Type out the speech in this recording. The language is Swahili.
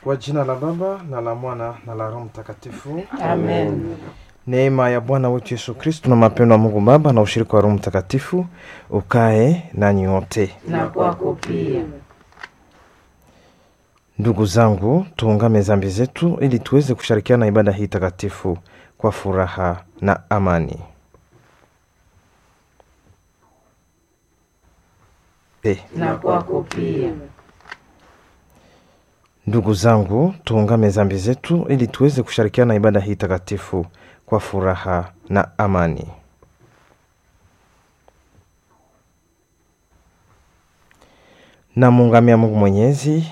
Kwa jina la Baba na la Mwana na la Roho Mtakatifu. Amen. Neema ya Bwana wetu Yesu Kristo na mapendo ya Mungu Baba na ushirika wa Roho Mtakatifu ukae nanyi wote. Na kwako pia. Ndugu zangu, tuungame dhambi zetu ili tuweze kushirikiana na ibada hii takatifu kwa furaha na amani. Eh, Na kwako pia. Ndugu zangu, tuungame dhambi zetu ili tuweze kushirikiana na ibada hii takatifu kwa furaha na amani. Namuungamia Mungu Mwenyezi